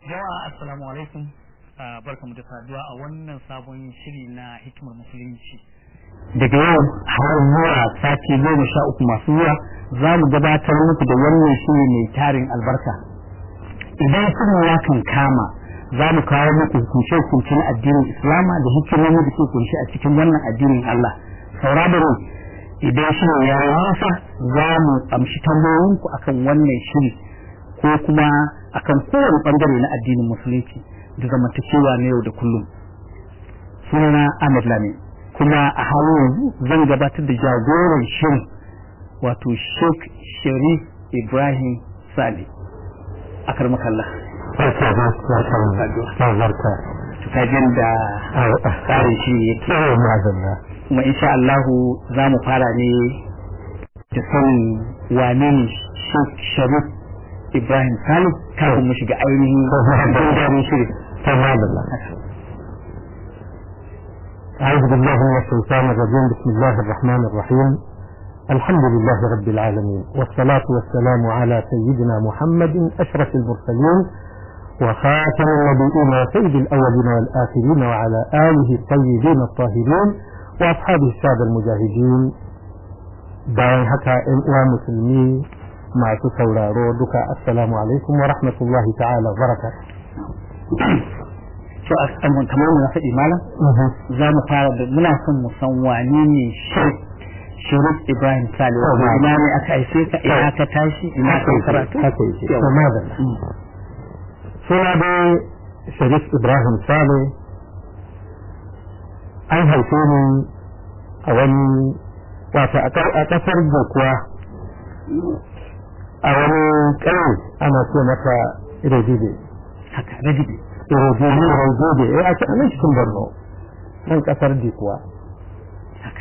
jama'a assalamu alaikum barkamu da saduwa a wannan sabon shiri na hikimar musulunci daga yau har zuwa sati goma sha uku masu zuwa za mu gabatar muku da wannan shiri mai tarin albarka idan shirin ya kan kama za mu kawo muku hukunce-hukunce na addinin islama da hikimomi da ke kunshi a cikin wannan addinin allah saura da rai idan shirin ya yi nisa za mu amshi tambayoyinku akan wannan shiri ko kuma akan kowane bangare na addinin musulunci da zamantakewa na yau da kullum sunana Ahmad Lami kuma a halin yanzu zan gabatar da jagoran shirin wato Sheikh Sharif Ibrahim Sale a karmakalla tukajin da tsarin shi yake kuma insha Allahu za mu fara ne da sanin wane ne Sheikh Sharif Ibrahim Salim kafin mu shiga ainihin gundarin shirin. أعوذ بالله من الشيطان الرجيم بسم الله الرحمن الرحيم الحمد لله رب العالمين والصلاة والسلام على سيدنا محمد أشرف المرسلين وخاتم النبيين وسيد الأولين والآخرين وعلى آله الطيبين الطاهرين وأصحابه السادة المجاهدين bayan haka ‘yan uwa musulmi masu sauraro duka assalamu alaikum wa rahmatullahi ta'ala baraka to a kamar mu na faɗi malam za mu fara da muna son mu san wane ne Sharif Ibrahim Sale ina ne aka aice ka ina ka tashi ina ka karatu haka yake to madalla suna da Sharif Ibrahim Sale an haife ni a wani wato a kasar Dokuwa a wani ƙauye ana ce mata Irodibe. haka radibe Irodibe, Irodibe, eh a nan cikin Borno, nan ƙasar Dikuwa. haka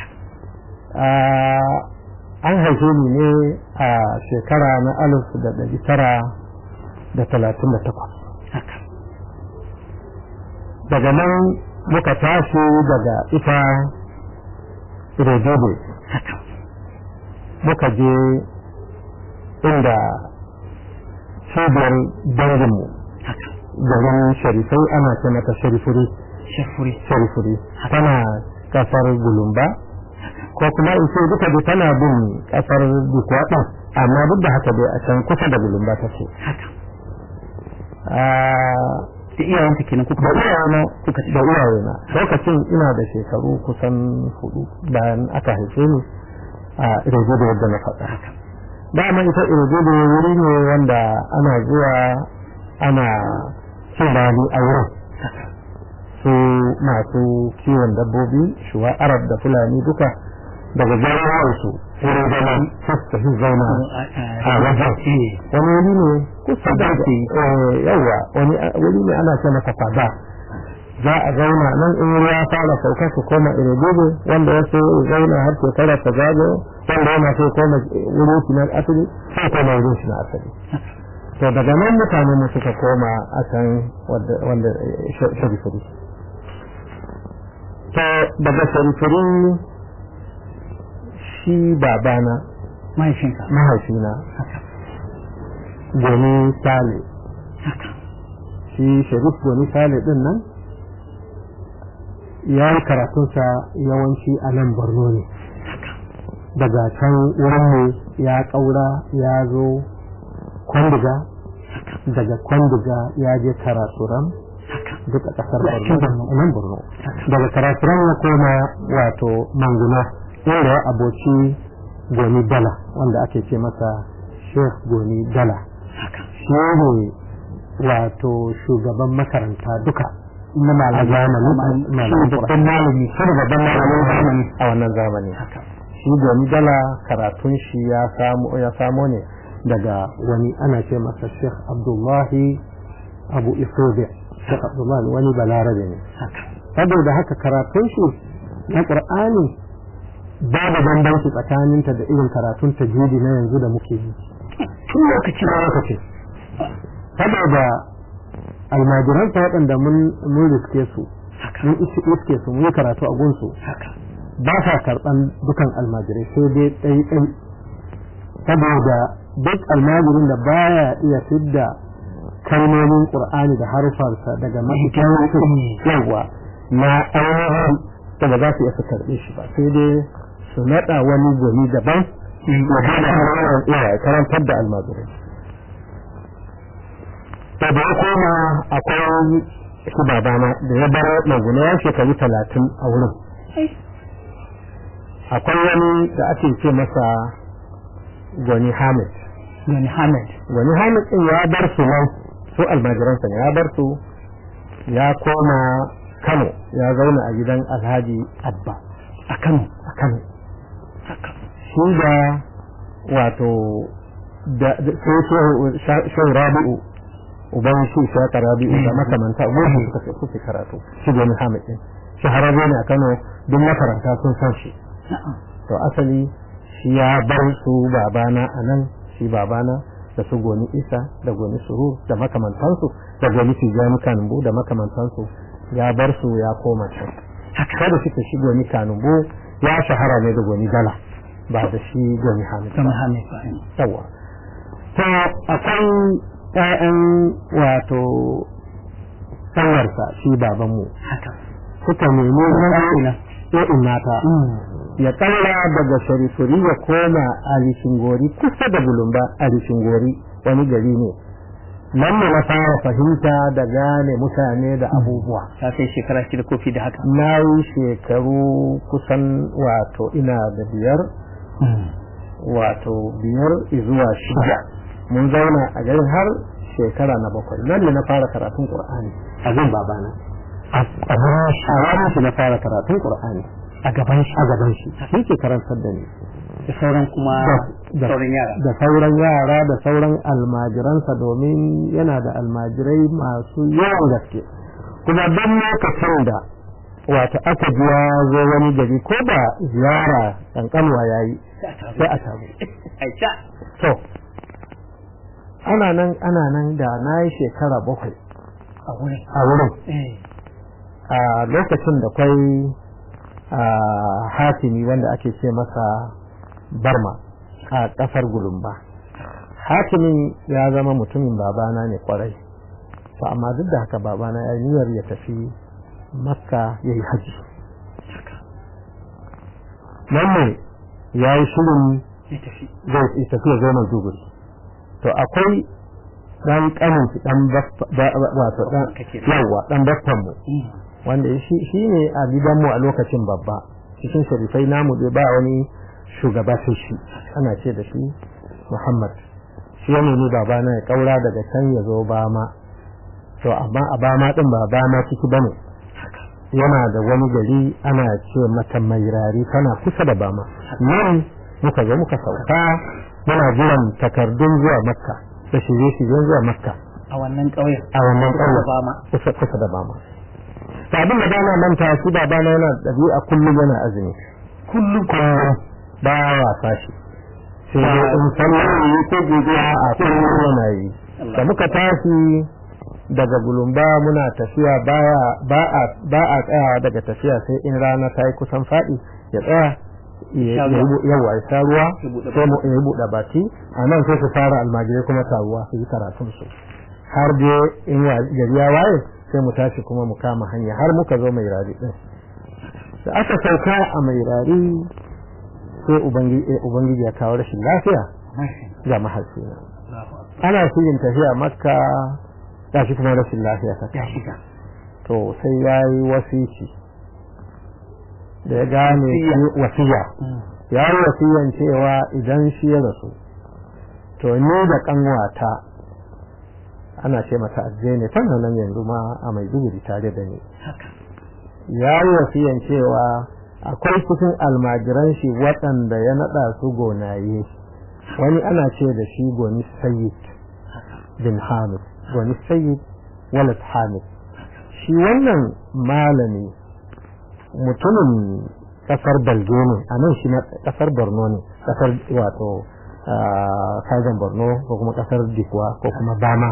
An haife ni ne a shekara na alif da ɗari tara da talatin da takwas. haka Daga nan muka tashi daga ita Irodibe, haka muka je inda cibiyar danginmu haka garin sharifai ana ce mata sharifuri shafuri sharifuri tana kasar gulumba ko kuma in ce duka da tana bin kasar dikuwa ɗin amma duk da haka dai a can kusa da gulumba ta ce haka da iyayenka kenan kuka da iyayena kuka da iyayena lokacin ina da shekaru kusan hudu bayan aka haife ni a irin da yadda na faɗa haka dama ita irgudu wuri ne wanda ana zuwa ana cin rani a wurin su masu kiwon dabbobi shuwa arab da fulani duka daga jami'arsu wurin zama su tafi zauna a wajen wani wuri ne kusa da yawa wani wuri ne ana ce masa fada za a zauna nan in ruwa fara sauka su koma irgudu wanda wasu zauna har shekara ta zagayo wanda yana so koma wurin shi na asali sai koma wurin shi na asali to daga nan mutane mu suka koma a can wanda sharifuri to daga sharifuri shi babana mahaifinka mahaifina goni sale haka shi sharif goni sale din nan ya yi karatunsa yawanci a nan borno ne daga can wurinmu ya ƙaura ya zo kwandiga daga kwandiga ya je karasuran duk a ƙasar borno nan borno daga karasuran ya koma wato manguna inda ya aboci goni dala wanda ake ce masa sheikh goni dala shi ne wato shugaban makaranta duka na malamin babban malami shi babban malamin a wannan zamani shi domin dala karatun shi ya samu ya samo ne daga wani ana ce masa Sheikh Abdullahi Abu Isobe Sheikh Abdullahi wani balarabe ne saboda haka karatun shi na Qur'ani babu bambanci tsakaninta da irin karatun tajwidi na yanzu da muke yi tun lokaci da lokaci saboda almajiransa waɗanda mun riske su mun iske su mun karatu a gunsu ba sa karɓan dukan almajirai sai dai ɗai ɗai saboda duk almajirin da baya iya fidda kalmomin qur'ani da harufansa daga mahikan yawa na ainihin da ba za su iya su karɓe shi ba sai dai su naɗa wani gwani daban ya hada hanyar iya karantar da almajirai da da koma akwai shi babana da ya bar maguna ya shekaru talatin a wurin akwai wani da ake ce masa gwani hamid Gani Hamid. gwani hamid din ya bar su nan su almajiransa ne ya bar su ya koma kano ya zauna a gidan alhaji abba A Kano. a kano shi da wato da sai shehu rabi'u uban shi shaka rabi'u da makamanta gobe suka suke karatu shi gwani hamid din shahararre ne a kano duk makaranta sun san shi to asali shi ya bar su babana a nan shi babana da su goni isa da goni surur da makamantansu da goni tijjani kanumbu da makamantansu ya bar su ya koma can kada suka shi goni kanumbu ya shahara ne da goni dala ba da shi goni hamid Gani ba Hamid ba. yawa to akwai ƴaƴan wato sanwarsa shi babanmu Haka. suka nemi ina. ɗa'in nata ya tsalla daga sharifuri ya koma alishingori kusa da bulumba alishingori wani gari ne nan ne na fara fahimta da gane mutane da abubuwa Ta kai shekara shida kofi da haka. na yi shekaru kusan wato ina da biyar wato biyar zuwa shida mun zauna a garin har shekara na bakwai nan ne na fara karatun qur'ani a gun babana a ranar shi na fara karatun qur'ani A gaban shi. a gaban shi shi ke karantar da ni Da sauran kuma da sauran yara. da sauran yara da sauran almajiransa domin yana da almajirai masu yawan gaske kuma don lokacin da wato aka ji ya zo wani gari ko da ziyara kankanwa ya yi sai a tabu Aisha. to ana nan ana nan da na yi shekara bakwai A wurin. a wurin Eh. a lokacin da kwai a hatimi wanda ake ce masa barma a ƙasar gulumba hatimin ya zama mutumin babana ne kwarai to amma duk da haka babana ya yi niyyar ya tafi makka ya yi haji nan ne ya yi shirin Ya tafi. zai tafi ya zo maiduguri to akwai dan kanin shi dan baffa- ba- ba- wato dan Kake. yawa dan baffan mu wanda shi shi ne a gidanmu a lokacin babba cikin sharifai namu dai ba wani shugaba sai shi ana ce da shi Muhammad shi ya nemi babana ya kaura daga can ya zo bama to amma a bama din ba bama ciki bane yana da wani gari ana ce mata mairari tana kusa da bama nan muka zo muka sauka muna jiran takardun zuwa makka da shirye-shiryen zuwa makka A wannan ƙauyen. a wannan ƙauyen Ba ma. kusa kusa da bama to abin da bana manta shi babana yana da ɗabi'a kullum yana azumi kullum kullum ba wasa shi sai dai in sallah yi ko gobe a kullum yana yi da muka tashi daga gulumba muna tafiya baya ba a ba a tsayawa daga tafiya sai in rana ta yi kusan faɗi ya tsaya ya Sha ruwa. yi yawa ya sha ruwa Ya buɗe sai mu ya buɗe baki a nan sai su fara almajirai kuma taruwa su yi karatun su har dai in wa- gari ya waye sai mu tashi kuma mu kama hanya har muka zo mai rari din da aka sauka a mai rari sai ubangiji eh, ubangiji ya kawo rashin lafiya ga mahaifina ana shirin tafiya makka gashi kuma rashin lafiya ta Ya shiga. to sai ya yi wasici da ya gane shi wasiya ya yi wasiyan cewa idan shi ya rasu to ni da kanwata ana ce mata azze ne tana nan yanzu ma a mai duguri tare da ni Haka. ya yi wasiyan cewa akwai cikin almajiran shi waɗanda ya naɗa su gonaye wani ana ce da shi goni sayyid bin hamid goni sayyid walid hamid shi wannan malami mutumin kasar balge ne a nan shi na kasar borno ne kasar wato kazan borno ko kuma kasar dikwa ko kuma bama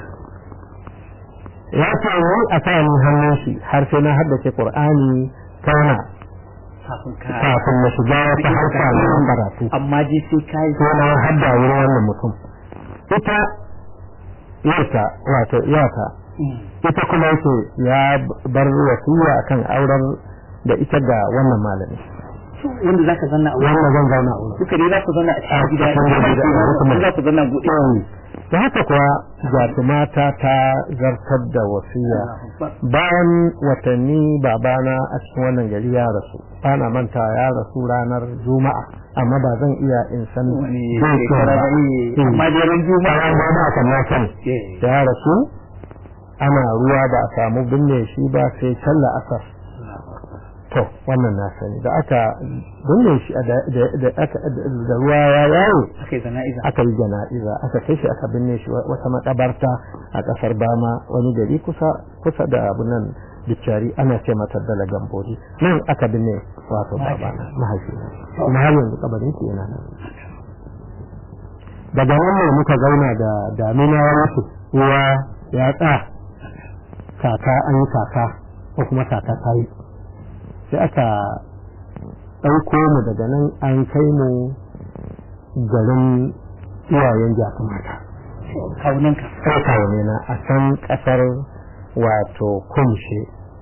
ya ce ni a kayan hannun shi har sai na haddace qur'ani kana Kafin ka. kafin na shiga wata harka na karatu Amma dai sai ka yi. sai na hadda wurin wannan mutum ita yarta wato iyata ita kuma yake ya bar wasiya akan auren da ita ga wannan malami wanda zaka zanna a wurin wannan zan zauna a wurin duka dai za ku zanna a cikin gida cikin gida, kuma za ku zanna buɗe da haka kuwa jatumata ta zartar da wasiya bayan watanni babana a cikin wannan gari ya rasu bana manta ya rasu ranar juma'a amma ba zan iya in san wani zai ce shekara ba. ne Hmm. amma dai ran juma'a bayan ba na kan na sani Eh. ya rasu ana ruwa ba a samu binne shi ba sai sallah asar to wannan na sani da aka binne shi da da- da aka da ruwa ya yawo aka yi zana'iza aka yi jana'iza aka kai shi aka binne shi wata makabarta a kasar bama wani gari kusa kusa da abu nan bicari ana ce mata dala gambori nan aka binne wato babana mahaifina kuma har yanzu kabarin shi yana nan daga nan ne muka zauna da damina ya mutu ruwa ya tsaya kaka an yi kaka ko kuma kaka ta yi sai aka ɗauko mu daga nan an kai mu garin iyayen jakumata kawunanka sai kawane na a can ƙasar wato kumshe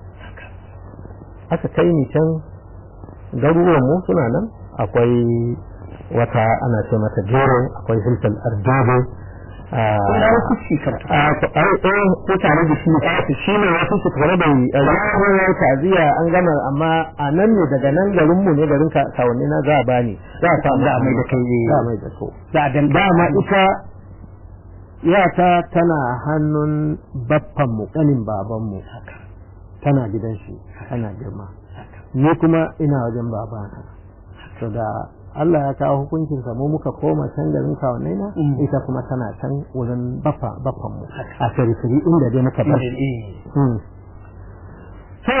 aka kai ni can garuruwan mu suna nan akwai wata ana ce mata gero akwai hilfal ardobo kuma wasu shi karatu ko tare da shi shi ne wasu su tare da ranar taziya an gama amma a nan ne daga nan garin mu ne garin kawanni na za a bani za a samu Za a mai da kai ne. za a mai da so za a dan dama ita yata tana hannun baffan mu kanin baban mu tana gidan shi tana girma ni kuma ina wajen babana to da Allah ya kawo hukuncin sa mu muka koma can garin kawannai na Mm. ita kuma tana can wurin baffa baffan mu a firifiri inda dai muka bar shi. Mm. to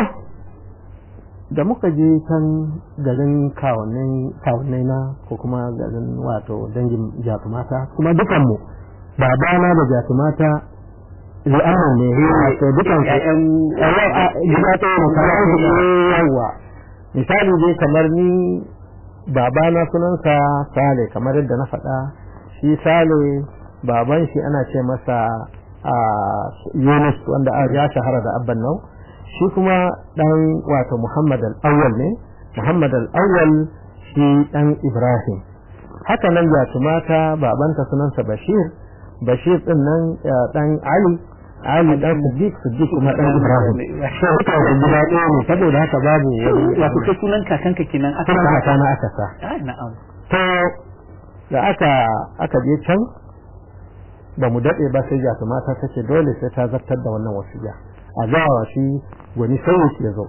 da muka je can garin kawannai na ko kuma garin wato dangin jatumata kuma dukanmu babana da jatumata li'amman ne wato dukan ƴaƴan gida ta yi yawa misali dai kamar ni babana sunansa sale kamar yadda na faɗa shi sale baban shi ana ce masa a yunus wanda ya shahara da abban nau shi kuma dan wato muhammad al-awwal ne muhammad al-awwal shi dan ibrahim haka nan mata babanta sunansa bashir bashir din nan dan ali ali dan siddiq siddiq kuma dan ibrahim so duka da gida ɗaya ne saboda haka babu wato kai sunan kakanka kenan aka sunan kaka na aka sa ah na'am to da aka aka je can ba mu daɗe ba sai ja mata ta ce dole sai ta zartar da wannan wasiya a gawa shi gwani sauyi ya zo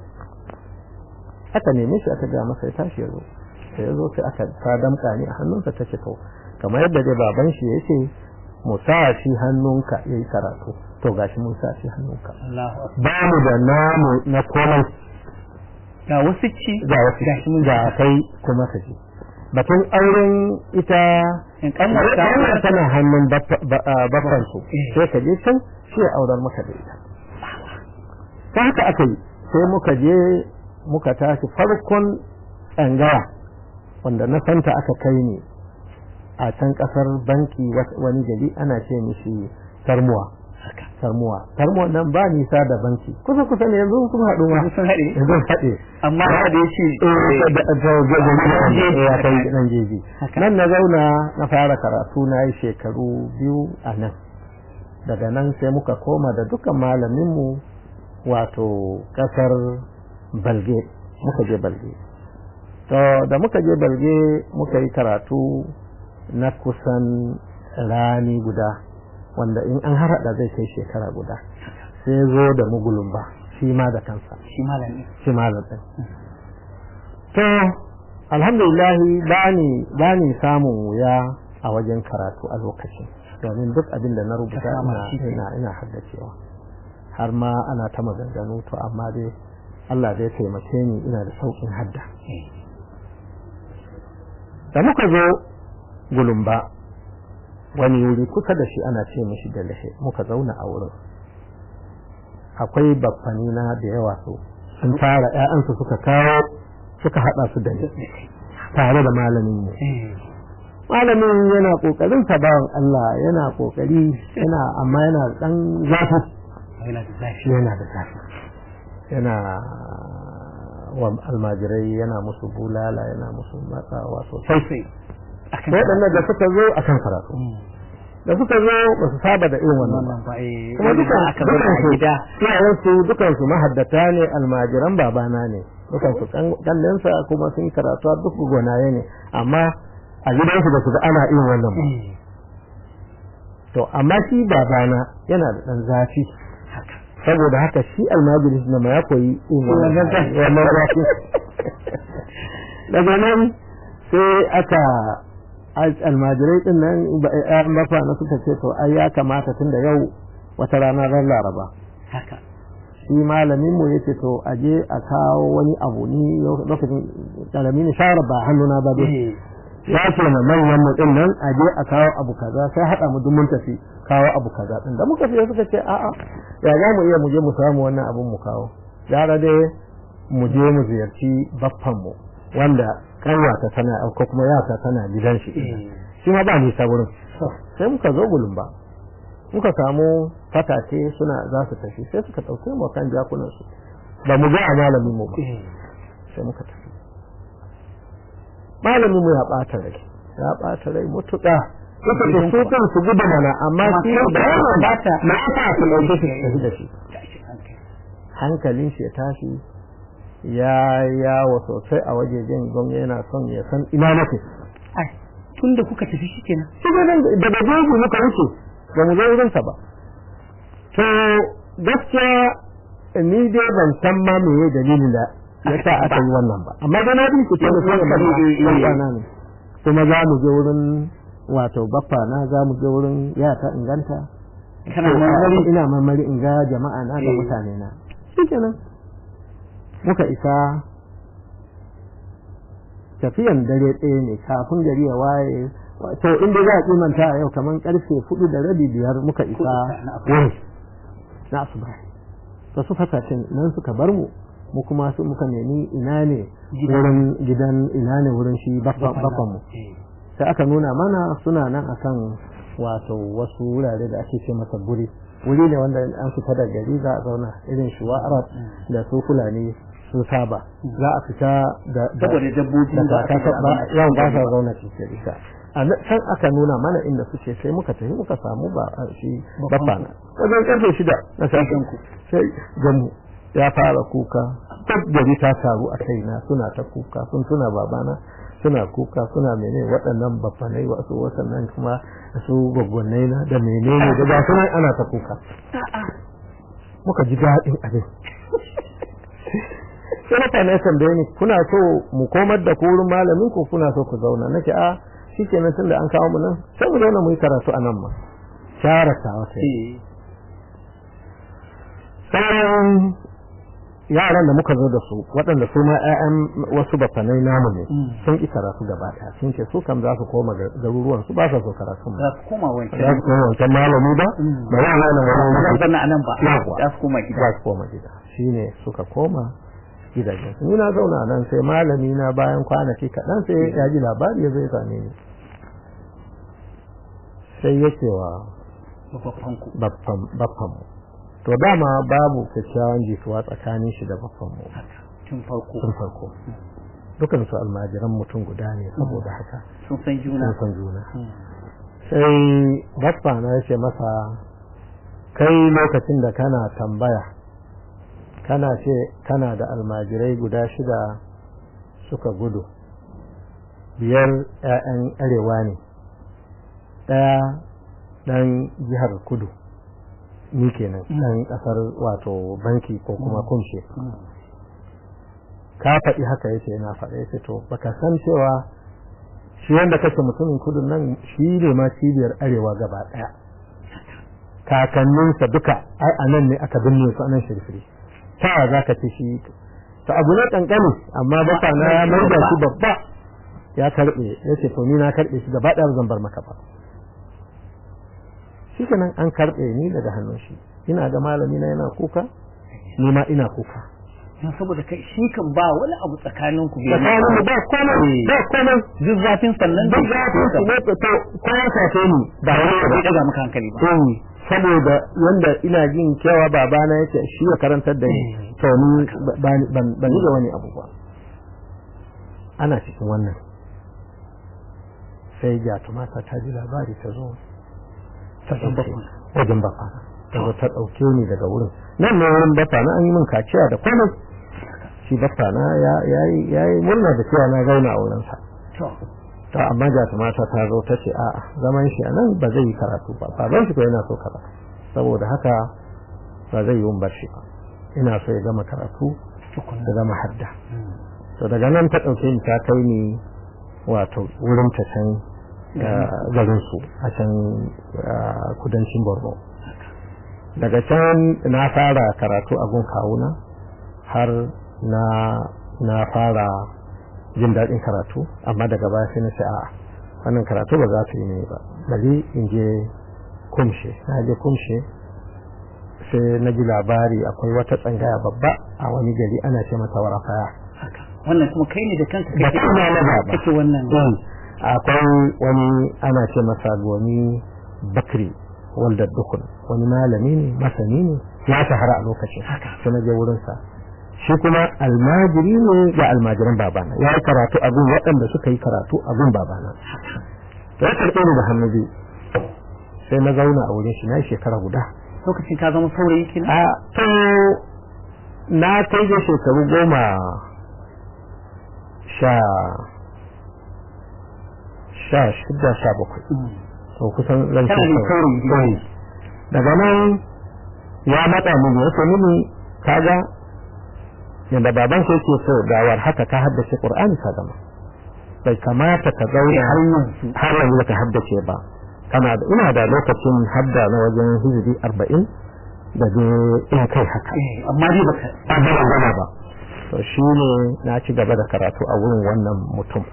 aka neme shi aka gaya masa ya tashi ya zo sai ya zo sai aka ta damƙa ni a hannunsa ta ce to kamar yadda dai baban shi ya ce mu sa shi hannunka ya yi karatu to gashi mun sa shi hannunka Allahu akbar ba mu da namu na komai ga wasu ci ga wasu gashi mun ga kai kuma ka je batun auren ita in kanwar ta wannan tana hannun baffan su sai ka je can shi ya aurar maka da ita ta haka aka yi sai muka je muka tashi farkon tsangaya wanda na santa aka kai ni a can kasar banki wani gari ana ce mishi tarmuwa tarmuwa tarmuwa nan ba nisa da banki kusa kusa ne yanzu sun haɗu ma sun haɗe yanzu haɗe amma da ya ce ya kai nan jeji nan na zauna na fara karatu na yi shekaru biyu a nan daga nan sai muka koma da dukkan malaminmu wato kasar balge muka je balge to da muka je balge muka yi karatu na kusan rani guda wanda in an harada zai kai shekara guda sai zo da mugulun ba shi ma da kansa shi malami shi malam ɗin to alhamdulillahi bani bani samun wuya a wajen karatu a lokacin domin duk abin da na rubuta ina ina ina haddacewa har ma ana ta maganganu to amma dai Allah zai taimake ni ina da saukin hadda da muka zo gulumba wani wuri kusa da shi ana ce mishi da lahe muka zauna a wurin akwai baffani na da yawa su sun tara ƴaƴansu suka kawo suka haɗa su da ni tare da malamin mu malamin yana kokarin sa bawan Allah yana kokari yana amma yana dan zafi yana da zafi yana da zafi yana wa almajirai yana musu bulala yana musu matsawa sosai waɗannan da suka zo akan karatu da suka zo ba su saba da irin wannan ba kuma dukan aka bar a gida iyayensu dukan su mahaddata ne almajiran babana ne dukan su kallonsa kuma sun karatu duk gonaye ne amma a gidansu ba su ga ana irin wannan ba to amma shi babana yana da dan zafi saboda haka shi almajiri na ma ya koyi irin wannan zafi daga nan sai aka almajirai din nan ƴaƴan bafa na suka ce to ai ya kamata tunda yau wata rana ran laraba haka shi malamin mu yace to aje a kawo wani abu ni lokacin karamin shawara ba hannuna ba dai ya ce na manyan mu din nan aje a kawo abu kaza sai hada mu duk mun tafi kawo abu kaza din da muka fiye suka ce a'a ya za mu iya mu je mu samu wannan abun mu kawo gara dai mu je mu ziyarci baffan mu wanda kanwata tana ko kuma yata tana gidan shi shi ma ba nisa wurin sai muka zo gulun ba muka samu fatace suna za su tafi sai suka ɗauke mu kan jakunan su ba mu ga a malamin mu ba sai muka tafi malamin mu ya ɓata rai ya ɓata rai mutuƙa suka ce su kan su gudu mana amma shi da yawan bata na aka su ɗauke shi tafi da shi hankalin shi ya tashi ya yawo sosai a wajejen gwamna yana son ya san ina nake tun da kuka tafi shi kenan daga jeji muka wuce ba mu zo wurinsa ba to gaskiya ni dai ban san ma meye dalilin da ya sa aka yi wannan ba amma da na bin kuce da sai da ne kuma za mu je wurin wato baffa na za mu je wurin yata inganta ina marmari in ga jama'a na da mutane na shikenan muka isa tafiyan dare ɗaya ne kafin gari ya waye to inda za a kimanta a yau kamar karfe hudu da rabi biyar muka isa wurin na asuba ta su fasashen nan suka bar mu mu kuma su muka nemi ina ne wurin gidan ina ne wurin shi baffan mu sai aka nuna mana suna nan akan wato wasu wurare da ake ce masa guri wuri ne wanda an fita da gari za a zauna irin shuwa arab da su fulani sun saba za a fita da saboda dabbobi da yawan ba sa zauna cikin isa a can aka nuna mana inda suke sai muka tafi muka samu ba shi babba na wajen karfe shida na sashen ku sai gamu ya fara kuka duk gari ta taru a kaina suna ta kuka sun tuna babana suna kuka suna mene waɗannan babbanai wasu wasannan kuma su gwaggwannai na da menene da ga sunan ana ta kuka muka ji daɗin abin sai mutane tambaye ni kuna so mu komar da ku wurin malamin ku kuna so ku zauna nake a shikenan tunda an kawo mu nan sai mu zauna mu yi karatu a nan ma shara ta wata sauran yaran da muka zo da su waɗanda su ma ƴaƴan wasu bafanai namu ne sun ki karatu gaba ɗaya sun ce su kam za su koma garuruwan su ba sa so karatu za su koma wancan za su koma wancan malami ba ba ya nan wani wani ba nan ba za su koma gida za su koma gida shine suka koma gidajen ni na zauna nan sai malami na bayan kwanaki kaɗan sai ya ji labari ya zai same ni sai ya ce wa baffan mu to dama babu kyakkyawan jituwa tsakanin shi da baffan mu tun farko tun farko dukan su almajiran mutum guda ne saboda haka sun san juna sun san juna sai baffa na ya ce masa kai lokacin da kana tambaya kana ce kana da almajirai guda shida suka gudu biyar 'ya'yan arewa ne ɗaya ɗan jihar kudu ni kenan ɗan ƙasar wato banki ko kuma kunshe ka faɗi haka yace na faɗa yace to baka san cewa shi wanda kake mutumin kudu nan shi ne ma cibiyar arewa gaba ɗaya kakanninsa duka ai a nan ne aka binne su a nan shirfiri ta za ka ce shi ta abu na kankani amma baka na ya mai da shi babba ya karbe ya ce to ni na karbe shi gaba ɗaya zan bar maka ba shi kenan an karbe ni daga hannun shi ina ga malami na yana kuka ni ma ina kuka saboda kai shi kan ba wani abu tsakanin ku tsakanin mu ba komai ba komai duk zafin sannan duk zafin su ne to ko ya sace ni ba wani abu ya daga maka hankali ba saboda wanda ina jin cewa babana yake shi ya karantar da ni to ni ban ban da wani abu ba ana cikin wannan sai ja tumata ta ji labari ta zo ta wajen bafa ta zo ta ɗauke ni daga wurin nan ne wurin bafa na an yi min kaciya da komai shi bafa na ya yi murna da cewa na zauna a wurinsa to amma ja tumata ta zo ta ce a'a zaman shi a nan ba zai yi karatu ba baban shi ko yana so karatu saboda haka ba zai yi bar shi ba ina so ya gama karatu da gama hadda to daga nan ta ɗauke ni ta kai ni wato wurin ta can garin su a can kudancin borno daga can na fara karatu a gun kawuna har na na fara jin daɗin karatu amma daga baya sai na ce a wannan karatu ba za ta yi ne ba bari in je kumshe na je kumshe sai na ji labari akwai wata tsangaya babba a wani gari ana ce mata warafaya wannan kuma kai ne da kanka kake na ba kake wannan akwai wani ana ce masa gomi bakri wanda dukun wani malami ne masani ne ya shahara a lokacin sai na je wurinsa shi kuma almajiri ne ga almajiran babana ya yi karatu a gun waɗanda suka yi karatu a gun babana to ya karɓe ni da hannu biyu sai na zauna a wurin shi na yi shekara guda lokacin ka zama saurayi kina a to na kai da shekaru goma sha sha shida sha bakwai to kusan ran saurayi daga nan ya matsa mini ya ce mini kaga yadda baban sai ke so gawar haka ka haddace qur'ani ka gama bai kamata ka zauna har yanzu ka haddace ba kana da ina da lokacin hadda na wajen hijiri arba'in da dai in kai haka amma dai baka amma ban gama ba to shi ne na ci gaba da karatu a wurin wannan mutum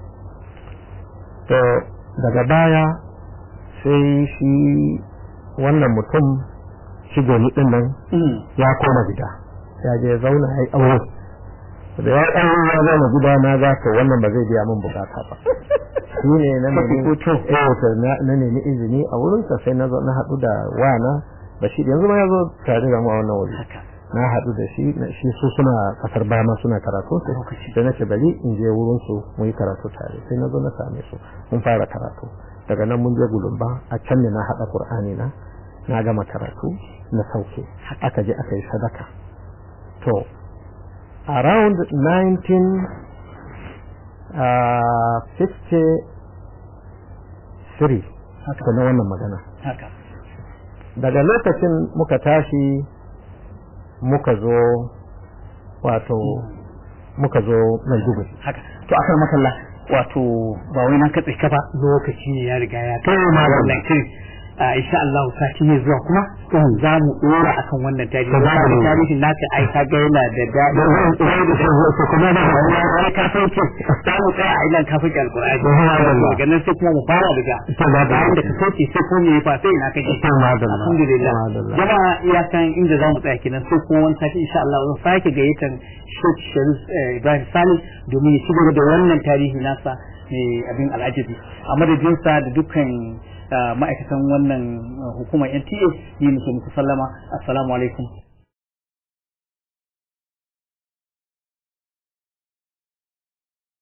to daga baya sai shi wannan mutum shi goni din nan ya koma gida ya je ya zauna ya yi aure da ya ɗan ya zama gida na za ka wannan ba zai biya min bukata ba shi ne na nemi izini a wurinsa sai na haɗu da wana bashir yanzu ma ya zo tare da mu a wannan wuri na haɗu da shi shi su suna kasar bama suna karatu sai na ce bari in je wurin su mu yi karatu tare sai na zo na same su mun fara karatu daga nan mun je gulumba a can ne na haɗa qur'ani na na gama karatu na sauke aka je aka yi sadaka to around 1953 haka na wannan magana haka daga lokacin muka tashi muka zo wato muka zo Maiduguri haka to akan makalla wato ba wai na katse ka ba lokaci ne ya riga ya kai ma wannan kin insha Allah sati ne zuwa kuma za mu dora akan wannan tarihi da tarihin naka ai ka ga yana da daɗi kuma da wani kafanci za mu tsaya a ilan kafanci alkur'ani daga nan sai kuma mu fara daga bayan da ka sauke sai kuma me fa sai na kaje alhamdulillah jama'a iya kan inda za mu tsaya kenan sai kuma wani sati insha Allah zan sake gayyatan Sheikh Sharif Ibrahim Salim domin ya shigar da wannan tarihi nasa mai abin al'ajabi a madadinsa da dukkan ma'aikatan wannan hukumar NTA yi musu muku sallama assalamu alaikum